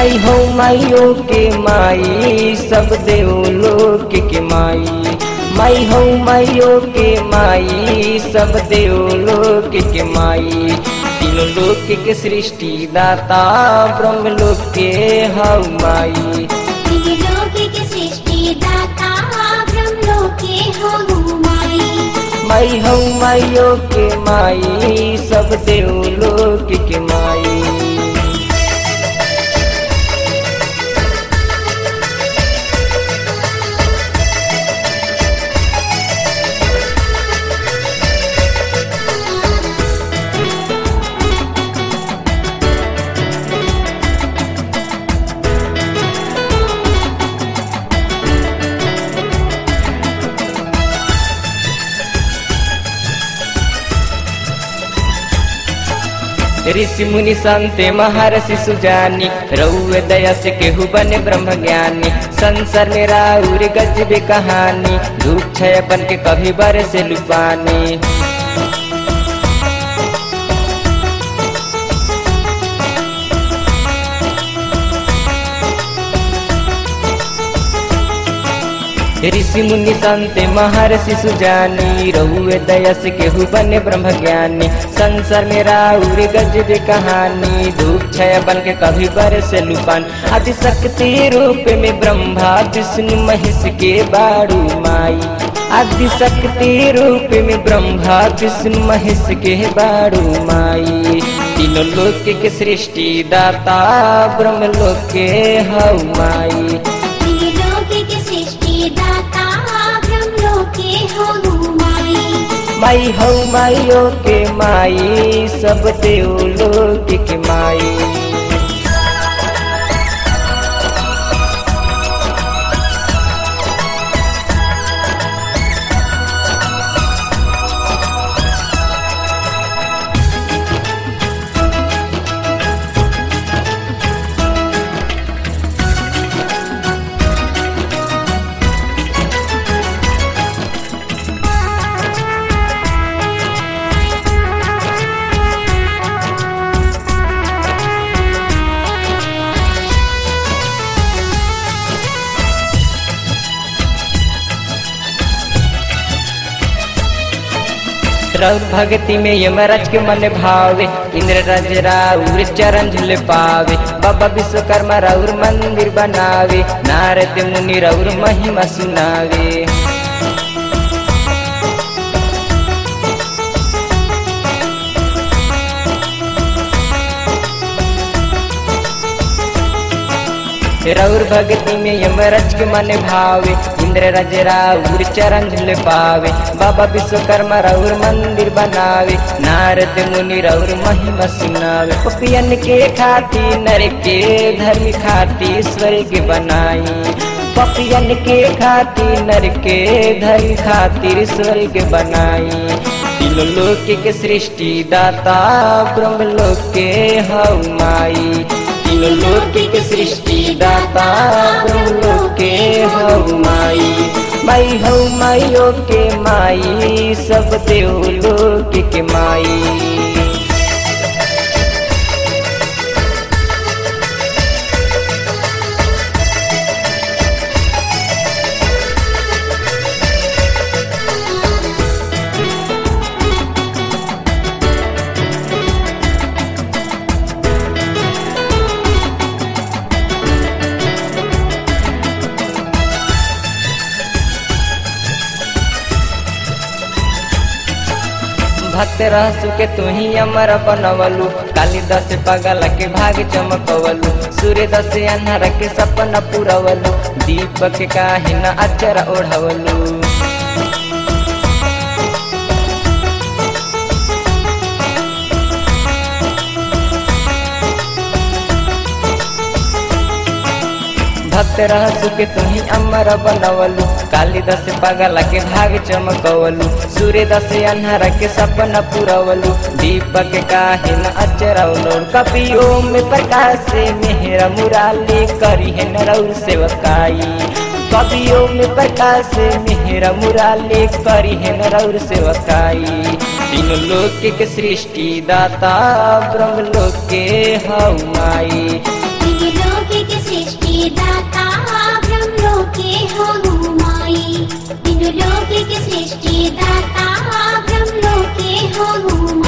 माई हो माइयो के माई सब देवलोक के माई माई हो माइयो के माई सब देवलोक के माई तीनों लोक के सृष्टि दाता ब्रह्म लोक के हौ माई त्रिलोकी के सृष्टि दाता ब्रह्मलोके हो माई माई हो माइयो के माई सब देवलोक के माई ऋषि मुनि संते महर्षि सुजानी रउए दया से केहू बने ब्रह्म ज्ञानी संसार में राउर गजबे कहानी धूप छय बन के कभी बर से लुपानी ऋषि मुनि संते महर्षि सुजानी रहुए दया से केहू बने ब्रह्म ज्ञानी संसार में राउर गजबे कहानी धूप छय बन के कभी बर से लुपान आदि शक्ति रूप में ब्रह्मा विष्णु महेश के बारू माई आदि शक्ति रूप में ब्रह्मा विष्णु महेश के बारू माई तीनों लोक के सृष्टि दाता ब्रह्म लोक के हौ माई त्रिलोकी के सृष्टि दाता ब्रह्मलोके हो माई माई हौ माइयो के माई सब देवलोक के माई रौर भक्ति में यमराज के मन भावे इंद्र राज राउर चरण झुल पावे बाबा विश्वकर्मा राउर मंदिर बनावे नारद मुनि राउर महिमा सुनावे रौर भक्ति में यमराज के मन भावे इंद्र राज राउर चरण झुल पावे बाबा विश्वकर्मा राउर मंदिर बनावे नारद मुनि राउर महिमा सुनावे पपियन के खाती नर के धर्म खाती स्वर्ग बनाई पपियन के खाती नर के धर्म खातिर स्वर्ग बनाई तीनों लोक के सृष्टि दाता ब्रह्म लोक के हौ माई तीनों लोक के सृष्टि दाता ब्रह्म लोक के हौ माई माई हौ माइयो के माई सब देवलोक के माई भक्त रहसु के तू ही अमर बनवलु कालिदास पगल के भाग चमकवलु सूर्य दस अन्हर के सपना पुरवलु दीपक काहे न अचर ओढ़वलु भक्त रहसु के तू ही अमर बनवलु कालिदास पगल के भाग चमकवलु सूर्य दस अन्हर के सपना पुरवलु दीपक काहे न अचरवलु कपियो में प्रकाश से मेहरा मुराली करी है नरौर सेवकाई कवियों में प्रकाश से मेहरा मुराली करी है नरौर सेवकाई तीनों लोक के सृष्टि दाता ब्रह्म लोक के हौ माई त्रिलोकी दाता ब्रह्म लोके हो माई तीनों लोक के सृष्टि दाता ब्रह्म लोके हो माई